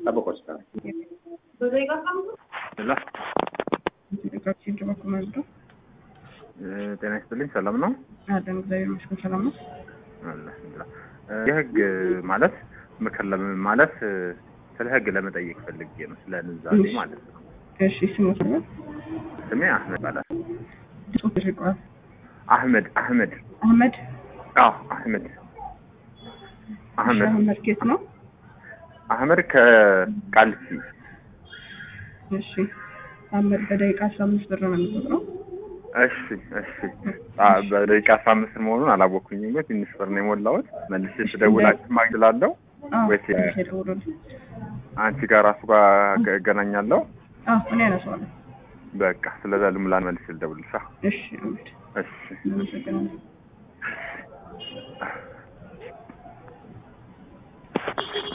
ጠብቆ እስከ ላ ጤና ይስጥልኝ። ሰላም ነው አለን እግዚአብሔር ይመስገን ሰላም ነው። አልሐምዱሊላህ። የህግ ማለት ምክር ለምን ማለት ስለ ህግ ለመጠየቅ ፈልጌ ነው፣ ስለ ንዛዜ ማለት ነው። እሺ ስሙ ሰላም ስሜ አህመድ ይባላል። ጽሁፍ ተሽጧል። አህመድ አህመድ አህመድ አዎ አህመድ አህመድ አህመድ ኬት ነው? አህመድ ከቃልሲ እሺ አህመድ በደቂቃ አስራ አምስት ብር ነው የሚቆጥረው። እሺ እሺ አ በደቂቃ አስራ አምስት መሆኑን አላወኩኝም፣ ግን ትንሽ ብር ነው የሞላሁት። መልሼ ስደውላችሁ ማግላለሁ አዎ ወይስ ትንሽ የደውሉልኝ። አንቺ ጋር ራሱ ጋር እገናኛለሁ? አዎ እኔ አነሳዋለሁ። በቃ ስለዛ ልምላን መልሼ ልደውልልሻ። እሺ አህመድ እሺ እናመሰግናለን።